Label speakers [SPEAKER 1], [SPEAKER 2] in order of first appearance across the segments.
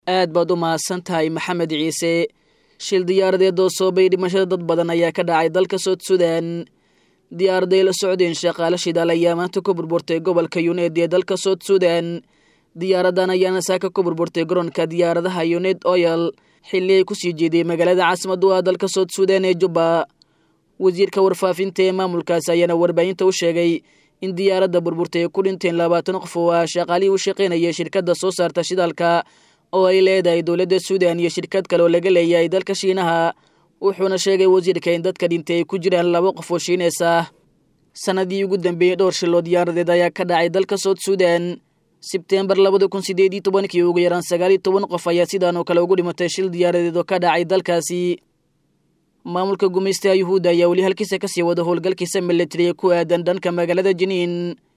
[SPEAKER 1] aad baad u mahadsan tahay maxamed ciise shil diyaaradeed oo soobay dhimashada dad badan ayaa ka dhacay dalka sood sudan diyaaraday la socdeen shaqaale shidaal ayaa maanta ku burburtay gobolka yuneed ee dalka sood sudan diyaaradan ayaana saaka ku burburtay garoonka diyaaradaha yuneed oyal xilli ay kusii jeeday magaalada caasimadu ah dalka sood sudan ee jubba wasiirka warfaafinta ee maamulkaas ayaana warbaahinta u sheegay in diyaaradda burburtay ay ku dhinteen labaatan qof oo ah shaqaalihii u shaqaynaya shirkadda soo saarta shidaalka oo ay leedahay dowladda suudan iyo shirkad kale oo laga leeyahay dalka shiinaha wuxuuna sheegay wasiirka in dadka dhintay ay ku jiraan laba qof oo shiineys ah sanadii ugu dambeeyey dhowr shiloo diyaaradeed ayaa ka dhacay dalka sood suudan sebteembar labada kun sideed iyo tobankii ugu yaraan sagaal iyo toban qof ayaa sidaan oo kale ugu dhimatay shil diyaaradeed oo ka dhacay dalkaasi maamulka gumaystaha yuhuudda ayaa weli halkiisa kasii wada howlgalkiisa militariga ku aadan dhanka magaalada jiniin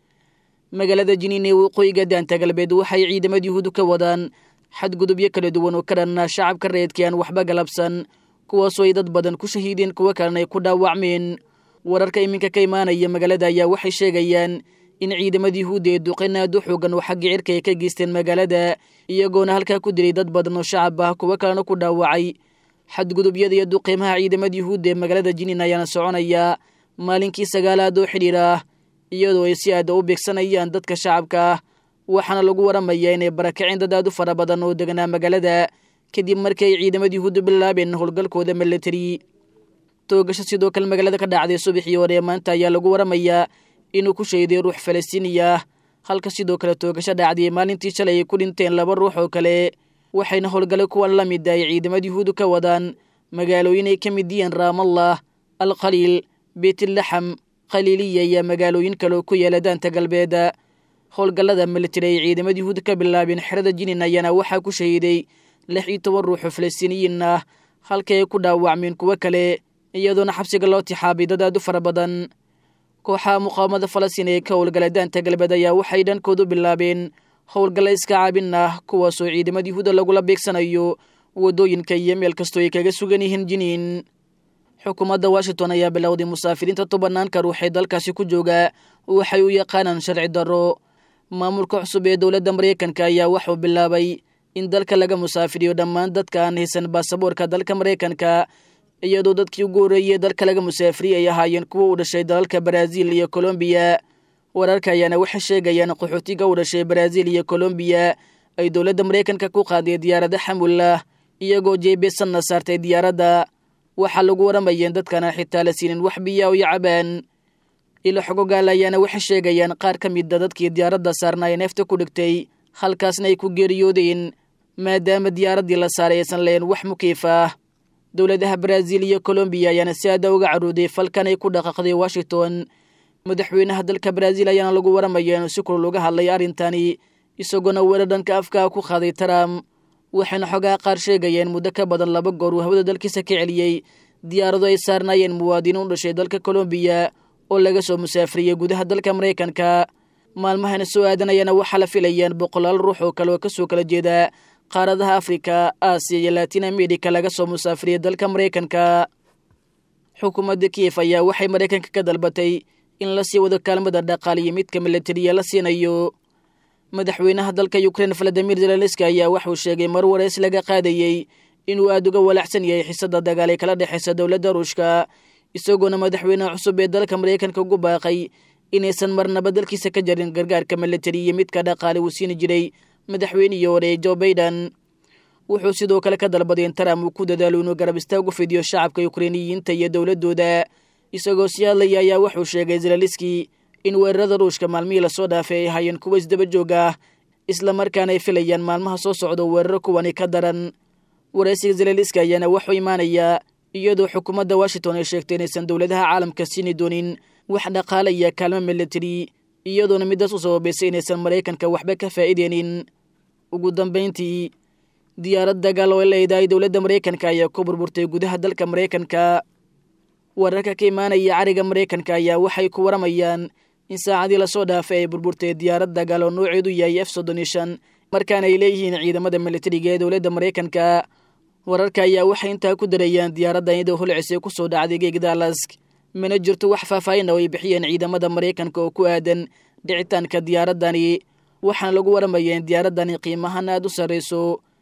[SPEAKER 1] magaalada jiniin ee waqooyiga daanta galbeed waxay ciidamada yuhuuddu ka wadaan xadgudubyo kala duwan oo ka dhanna shacabka reedkii aan waxba galabsan kuwaasoo ay dad badan ku shahiideen kuwo kalena ay ku dhaawacmeen wararka iminka ka imaanaya magaalada ayaa waxay sheegayaan in ciidamada yuhuudda ee duqeyn aad u xoogan oo xagga cirka ay ka geysteen magaalada iyagoona halkaa ku dilay dad badan oo shacab ah kuwo kalena ku dhaawacay xadgudubyada iyo duqeymaha ciidamada yuhuudda ee magaalada jiniin ayaana soconaya maalinkii sagaalaad oo xidhiir ah iyadoo ay si aada u beegsanayaan dadka shacabka ah waxaana lagu waramayaa inay barakaceen dad aad u fara badan oo deganaa magaalada kadib markii ay ciidamada yuhuuddu bilaabeen howlgalkooda militari toogasho sidoo kale magaalada ka dhacday subaxii hore ee maanta ayaa lagu waramayaa inuu ku sheeday ruux falastiiniya ah halka sidoo kale toogasho dhacday maalintii shalay ay ku dhinteen laba ruux oo kale waxayna howlgale kuwan la mid ay ciidamada yuhuuddu ka wadaan magaalooyin ay ka mid yihiin raamallah alkhaliil beytlaxam khaliiliya iyo magaalooyin kale oo ku yaala daanta galbeed howlgallada militari ay ciidamada yuhuudda ka bilaabeen xerada jinin ayaana waxaa ku shahiiday lix iyo toban ruux oo falastiiniyiin ah halkii ay ku dhaawacmeen kuwo kale iyadoona xabsiga loo tixaabay dad aad u fara badan kooxaha muqaawamada falastiin ee ka howlgala daanta galbeed ayaa waxay dhankoodu bilaabeen howlgalla iska caabin ah kuwaasoo ciidamada yuhuudda lagula beegsanayo waddooyinka iyo meel kastoo ay kaga sugan yihiin jiniin xukuumadda washington ayaa bilowday musaafiriinta tobanaanka ruux ee dalkaasi ku jooga waxay u yaqaanaan sharci darro maamulka cusub ee dowladda maraykanka ayaa waxuu bilaabay in dalka laga musaafiriyo dhammaan dadka aan haysan baasaboorka dalka maraykanka iyadoo dadkii ugu horreeyey dalka laga musaafiriyay ay ahaayeen kuwa u dhashay dalalka baraaziil iyo kolombiya wararka ayaana waxay sheegayaan qaxootiga u dhashay baraaziil iyo kolombiya ay dowladda maraykanka ku qaaday diyaarada xamullah iyagoo jeebesanna saartay diyaaradda waxaa lagu waramayeen dadkana xitaa la siinin wax biya iyo cabaan ilo xogogaal ayaana waxay sheegayaan qaar ka mida dadkii diyaaradda saarna ay neefta ku dhigtay halkaasna ay ku geeriyoodeen maadaama diyaaraddii la saaray aysan lahayn wax mukiif ah dowladaha baraaziil iyo kolombiya ayaana si aada uga carooday falkan ay ku dhaqaaqday washington madaxweynaha dalka baraaziil ayaana lagu waramaya inuu si kulul uga hadlay arrintani isagoona weerar dhanka afkaa ku qaaday trump waxayna xogaha qaar sheegayeen muddo ka badan laba goor uu hawada dalkiisa ka celiyey diyaarado ay saarnaayeen muwaadiniin u dhashay dalka kolombiya oo laga soo musaafiriyey gudaha dalka maraykanka maalmahana soo aadanayana waxaa la filayaan boqolaal ruux oo kale oo kasoo kala jeeda qaaradaha afrika aasiya iyo latin america laga soo musaafiriyey dalka maraykanka xukuumadda kiyef ayaa waxay maraykanka ka dalbatay in la sii wado kaalmada dhaqaal iyo midka milatariya la siinayo madaxweynaha dalka ukrein valadimir zelenski ayaa waxuu sheegay mar wareys laga qaadayey inuu aada uga walaacsan yahay xiisada dagaal ee kala dhexaysa dowladda ruushka isagoona madaxweynaha cusub ee dalka maraykanka ugu baaqay inaysan marnaba dalkiisa ka jarin gargaarka milatari iyo midka dhaqaale uu siini jiray madaxweynihii hore jo baiden wuxuu sidoo kale ka dalbaday in trump uu ku dadaalo inuu garab istaag u fidiyo shacabka ukreiniyiinta iyo dowladooda isagoo sii hadlaya ayaa wuxuu sheegay zelaliski in weerarada ruushka maalmihii lasoo dhaafay ay ahaayeen kuwa isdaba joog ah islamarkaana ay filayaan maalmaha soo socda weeraro kuwani ka daran waraysiga zelaliski ayaana wuxuu imaanayaa iyadoo xukuumadda washington ay sheegtay inaysan dowladaha caalamka siini doonin wax dhaqaala iyo kaalmo milatari iyadoona midaas u sababaysay inaysan maraykanka waxba ka faa'iideynin ugu dambayntii diyaarad dagaal oo leedahay dowladda maraykanka ayaa ku burburtay gudaha dalka maraykanka wararka ka imaanaya cariga maraykanka ayaa waxay ku waramayaan in saacadii lasoo dhaafay ay burburtay diyaarad dagaal oo nooceedu yahay f soddon iyo shan markaana ay leeyihiin ciidamada milatariga ee dowladda maraykanka wararka ayaa waxay intaa ku darayaan diyaaraddan iyadoo holcisay ku soo dhacday geeg daalask mana jirto wax faahfaahin oo ay bixiyeen ciidamada maraykanka oo ku aadan dhicitaanka diyaaraddani waxaana lagu waramayaa in diyaaraddani qiimahan aada u sarrayso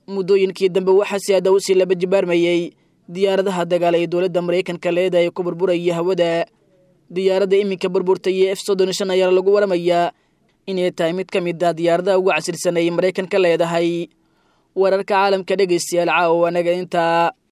[SPEAKER 1] muddooyinkii dambe waxaa si aada u sii laba jibaarmayey diyaaradaha dagaal ee dowladda maraykanka leeda ee ku burburaya hawada diyaaradda iminka burburtay ee f soddon shan ayaa lagu waramayaa inay tahay mid ka mid ah diyaaradaha ugu casirsan ay maraykanka leedahay wararka caalamka dhegaystayaal caawa anaga intaa